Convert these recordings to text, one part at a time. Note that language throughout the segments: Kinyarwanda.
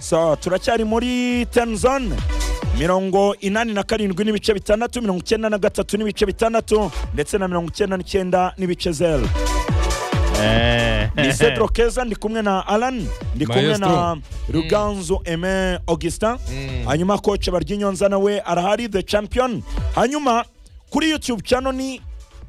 so turacyari muri tanzone mirongo inani na karindwi n'ibice bitandatu mirongo icyenda na gatatu n'ibice bitandatu ndetse na mirongo icyenda n'icyenda n'ibice zeru ni cedro keza ndi kumwe na alan ndi kumwe na ruganzu eme augustin hanyuma koce baryinyonza nawe arahari the champion hanyuma kuri youtube channel ni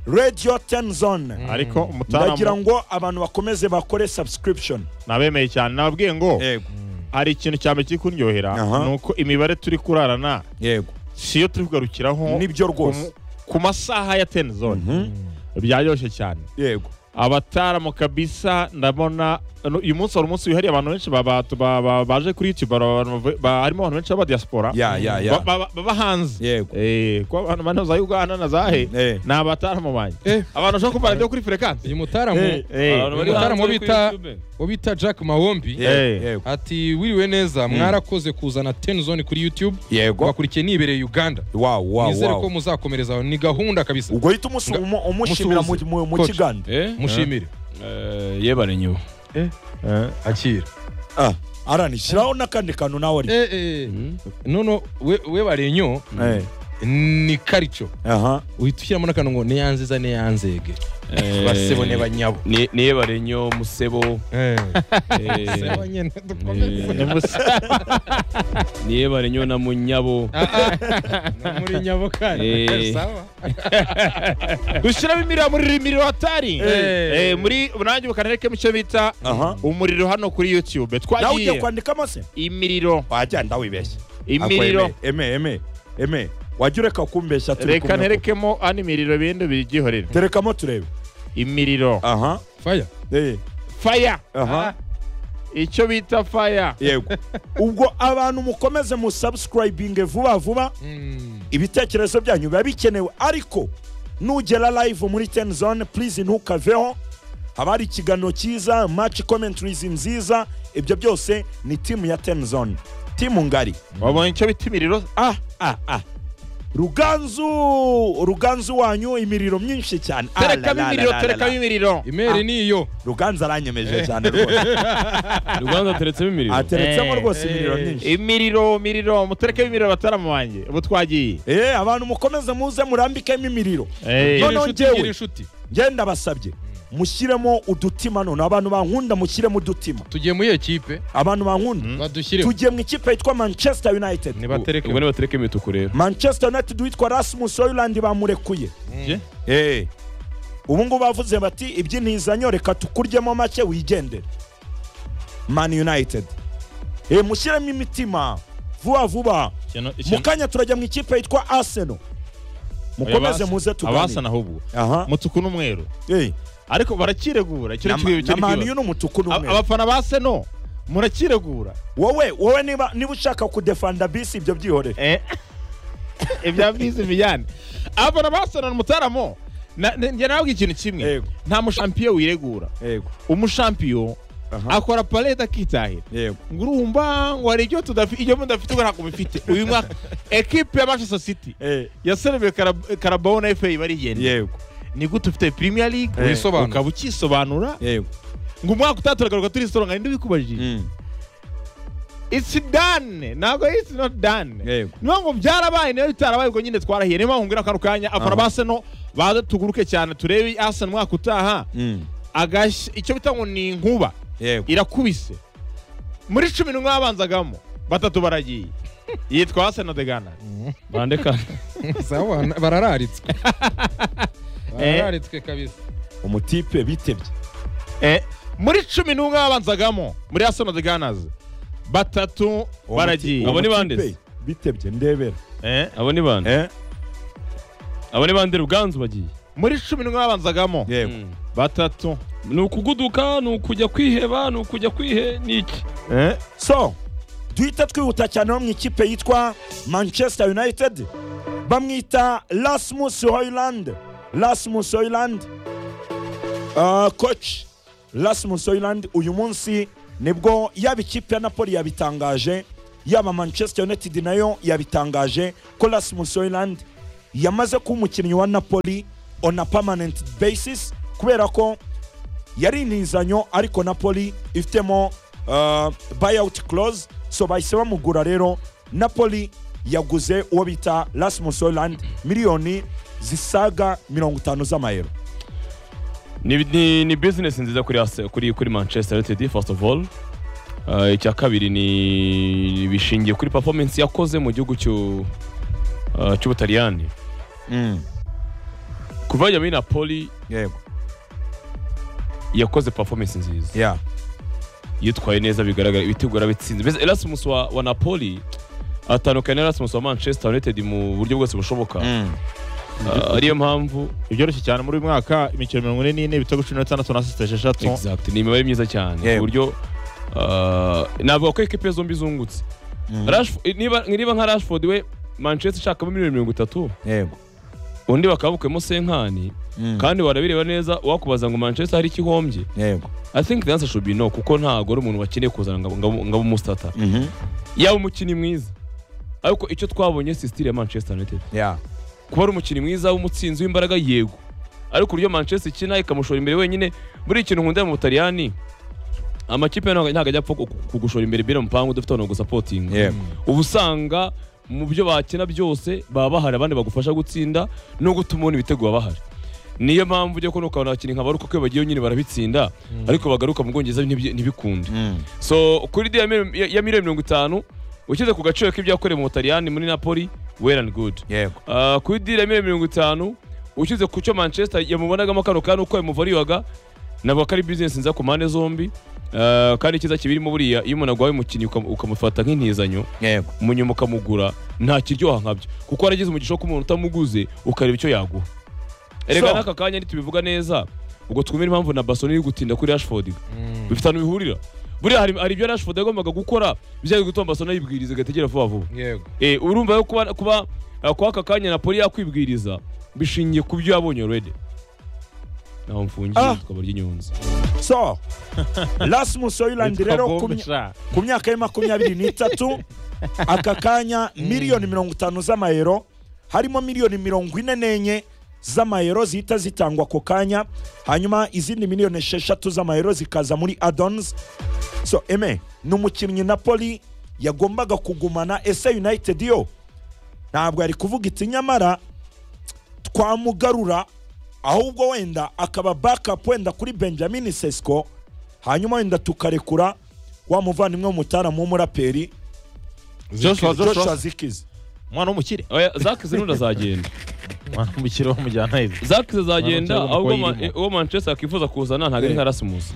radio ten zone ariko umutara ndagira ngo abantu bakomeze bakore subscription nabemeye cyane nababwiye ngo yego hari ikintu cyane kiri kuryohera Aha. ni uko imibare turi kurarana yego si yo turi kugarukiraho nibyo ku- rwose ku masaha ya teni zone byaryoshye cyane yego abataramu kabisa ndabona no- uyu munsi wari umunsi wihariye abantu benshi ba- ba- ba- ba- baje kuri youtube hari abantu bavuye- ba- harimo abantu benshi b'abadiyasipora ya ya ya ba- ba- baba hanze Yego. Eh, ko abantu bane za uganda na za he Eh. ni abataramu banjye Eh. abantu bashobora kumva radiyo kuri furekansi uyu mutaramu Eh, eh. uyu mutaramu wo bita wo bita jack mawombi Eh. yego ati wiriwe neza mwarakoze kuzana ten zone kuri youtube yego bakurikiye nibereye uganda wow wow nizere ko wow muzakomereza aho ni gahunda kabisa ubwo hita umunsi Nga- umu- umushimira mu- umusuhuze. mu mu Coach. kiganza mushimire yebare nyibo akira Ah, arani shyiraho n'akandi kantu nawe ari noneho we we barenyo Eh, ni karico aha uhita ushyiramo n'akantu ngo neyanziza neyanzege basebone banyabo ni yebare nyo musebo eh, Basebo nyine dukomeze. ni yebare nyo na munyabo No muri nyabo kandi Eh. sawa dushyiramo imiriro muri miriro hatari Eh. Eh, muri nanjye ukanereke mu cyo bita aha umuriro hano kuri youtube nawe ugiye twagiye kwandikamo se imiriro wagenda wibeshye imiriro Ako eme eme eme eme wajya ureka kumbeshya turi reka kumwe ko. nterekemo ano imiriro bindi byihorere terekamo turebe imiriro aha faya eh, faya aha icyo bita faya yego ubwo abantu mukomeze musubscribinge vuba vuba ibitekerezo byanyu biba bikenewe ariko nugera live muri ten zone please ntukaveho haba hari ikiganiro cyiza match commentaries nziza ibyo byose ni timu ya ten zone timu ngari wabonye icyo bita imiriro ah ah ah ruganzu ruganzu wanyu imiriro myinshi cyane Ah, la, terekamo la, la, imiriro la, la, la. terekamo imiriro imeri niyo ruganzu aranyemeje cyane rwose rwanda ateretsemo imiriro ateretsemo Eh, rwose imiriro myinshi imiriro miriro muterekemo imiriro bataramu banjye ubu twagiye Eh, abantu mukomeze muze murambikemo imiriro Eh. Noneho Gira inshuti, njyewe. gira inshuti ngenda basabye mushyiremo udutima none abantu bankunda mushyiremo udutima tugiye muri iyo kipe abantu bankunda badushyiremo tugiye mu ikipe yitwa manchester united nibatereke ubwo nibatereke imituku rero manchester united witwa rasmus hoyland bamurekuye Eh. ubu ngubu bavuze bati iby'intizanyo reka tukuryemo make wigendere man united Eh, mushyiremo imitima vuba vuba mu kanya turajya mu ikipe yitwa arsenal mukomeze muze abasa tuganire ahubwo aha mutuku n'umweru eh ariko barakiregura icyo na ni kimwe na cyo Man U ni umutuku n'umweru abafana ba seno murakiregura wowe wowe niba niba ushaka kudefanda bisi ibyo byihorere Eh. ibya bizi bijyane abafana ba seno ni umutaramo Na- na- njye nababwiye ikintu kimwe Yego. nta mushampiyo wiregura yego umushampiyo aha akora palete akitahira yego ngo urumva ngo hari ibyo tudafite ibyo mudafite ngo ntabwo mubifite uyu mwaka ekipe ya manchester city eh yaserebuye Karab- karabaho na fa barigenda yego ni gute ufite premier league Eh. Wisobanura. ukaba ukisobanura yego ngo umwaka utaturagaruka turisoronga ninde ubikubajije Mm. it's done ntabwo it's not done Yego. niyo ngo byarabaye niyo bitarabaye ubwo nyine twarahiye niyo mpamvu ngira kano kanya afana Aha. ba seno baze tuguruke cyane turebe asan umwaka utaha Mm. agashya icyo bita ngo ni inkuba yego irakubise muri cumi n'umwe babanzagamo batatu baragiye yitwa asan degana bandeka sawa na- barararitswe Eh. barararitswe kabisa umutipe bitebye Eh, muri cumi n'umwe babanzagamo muri asan deganazi batatu Uwo baragiye muti- Abo ni uwo bande se? mutipe bitebye ndebera Eh, abo ni bande eh abo ni bande ruganzu bagiye muri cumi n'umwe babanzagamo yego batatu ni ukuguduka ni ukujya kwiheba ni ukujya kwihe ni iki Eh, so duhita twihuta cyane ho mu ikipe yitwa manchester united bamwita rasmus hoyland rasmus hoyland Ah, coach rasmus hoyland uyu munsi nibwo yaba ikipe ya napoli yabitangaje yaba manchester united nayo yabitangaje ko rasmus hoyland yamaze kuba umukinnyi wa napoli on a permanent basis kubera ko yari intizanyo ariko napoli ifitemo uh, buyout clause so bahise bamugura rero napoli yaguze uwo bita rasmus hoyland miliyoni zisaga mirongo itanu z'amayero ni, ni, ni business nziza kuri, Arse- kuri, kuri manchester united first of all uh, icya kabiri ni bishingiye kuri performance yakoze mu gihugu cy'u- uh, cy'ubutaliyani mm. kuva yajya muri napoli yego yakoze performance nziza yeah. yitwaye neza bigaragara ibitego bitsinze mbese erasmus wa, wa napoli atandukanye na erasmus wa manchester united mu buryo bwose bushoboka mm. Uh, ariyo mpamvu ibyoroshye cyane muri uyu mwaka imikino mirongo ine n'ine ibitego cumi na bitandatu na asisite esheshatu exact ni imibare myiza cyane Yego. ku buryo uh, navuga ko ekipe zombi zungutse Mm. Rashfo- niba niba nka rashford we manchester ishakamo miliyoni mirongo itatu yego undi bakaba bukuyemo senkani mm. kandi warabireba neza wakubaza ngo manchester hari ikihombye yego i think the answer should be no kuko ntabwo ari umuntu wakeneye kuzana ngo ngo- ngo abe umusitata Mhm. yaba umukinnyi mwiza ariko icyo twabonye si sitiri ya manchester united yeah. kuba ari umukinnyi mwiza w'umutsinzi w'imbaraga yego ariko uburyo manchester ikina ikamushora imbere wenyine buriya ikintu nkunda mu butaliyani amakipe ntabwo ntabwo ajya apfa ku- ku- kugushora imbere bino mupangu udafite abantu bagusapotinga yego uba usanga mu byo bakina byose baba bahari abandi bagufasha gutsinda no gutuma ubona ibitego baba bahari niyo mpamvu ujya kubona ukabona abakinnyi nka baruka ko iyo bagiyeyo nyine barabitsinda ariko bagaruka mu bwongereza ntibi- ntibikunde Mm. so kuri de ya mil- ya ya miliyoni mirongo itanu ushyize ku gaciro k'ibyo yakorewe mu butaliyani muri napoli well and good yego Uh, kuri dira ya miliyoni mirongo itanu ushyize ku cyo manchester yamubonagamo kano kanya uko yamuvariwaga navuga ko ari bizinesi nziza ku mpande zombi Uh, kandi icyiza kibirimo buriya iyo umuntu agwaye umukinnyi ukam- ukamufata nk'intizanyo yego munyuma ukamugura nta kiryoha nkabyo kuko waragize umugisha wo kuba umuntu utamuguze ukareba icyo yaguha So- erega n'aka kanya ntitubivuga neza ubwo twumve impamvu na basoni iri gutinda kuri rashford bifite ahantu bihurira buriya hari, hari ibyo rashford yagombaga gukora bijyanye no gutuma basoni ayibwiriza igategera vuba vuba yego Eh, urumva rero kuba kuba uh, kwa aka kanya napoli yakwibwiriza bishingiye ku byo yabonye already naho mfungiye Ah. tukaba ry'inyunzi so rasmus hoyland Yitwa rero ku Bombe mya- sha. ku myaka ye makumyabiri n'itatu aka kanya miliyoni mirongo itanu z'amayero harimo miliyoni mirongo ine n'enye z'amayero zihita zitangwa ako kanya hanyuma izindi miliyoni esheshatu z'amayero zikaza muri adons so eme ni umukinnyi napoli yagombaga kugumana ese united yo ntabwo yari kuvuga iti nyamara twamugarura ahubwo wenda akaba backup wenda kuri benjamin sesco hanyuma wenda tukarekura wa muvandimwe w'umutaramu w'umuraperi joshua joshua joshua zikizi umwana w'umukire oya zaki zirundi azagenda umwana w'umukire bamujyana heza zaki zizagenda Mwana ahubwo ma- irimo. uwo manchester akifuza kuzana ntabwo ari nka rasmus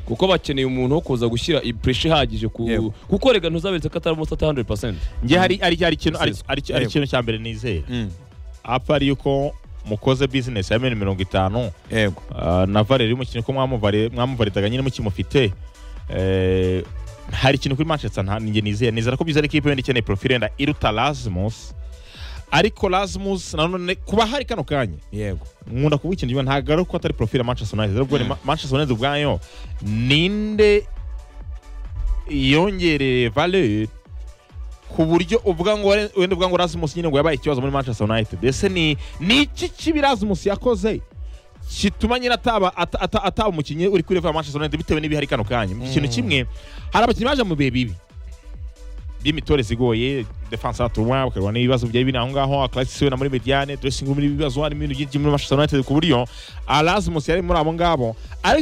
kuko bakeneye umuntu wo kuza gushyira ipureshi ihagije ku Yego. kuko rega ntuzaberetse ko atari umusata 100% njye hari hari hari ikintu hari- hari- hari Yego. ikintu cya mbere nizera Mm, apfa ari yuko mukoze bizinesi ya miliyoni mirongo itanu yego Ah, na valeri y'umukinnyi ko mwamuvare- mwamuvaridaga nyine mukimufite Eh, hari ikintu kuri manchester nta njye nizera nizera ko bizera ikipe wenda ikeneye profile yenda iruta rasmus ariko rasmus nanone kuba hari kano kanya yego nkunda kuvuga ikintu kimwe ntabwo ari uko atari profile ya manchester united ahubwo ni Ma- manchester united ubwayo ninde yongereye valeur ku buryo uvuga ngo ware- wenda uvuga ngo rasmus nyine ngo yabaye ikibazo muri manchester united ese ni ni iki kibi rasmus yakoze kituma nyine ataba ata- ata- ataba umukinnyi uri kuri level ya manchester united bitewe n'ibihari kano kanya ikintu kimwe hari abakinnyi baje mu bihe bibi by'imitores igoye defense atuma bakarwana n'ibibazo byari biri aho ngaho akarasisi we na muri mediane dressing room n'ibibazo harimo ibintu byinshi muri manchester united ku buryo alasmus yari muri abo ngabo ariko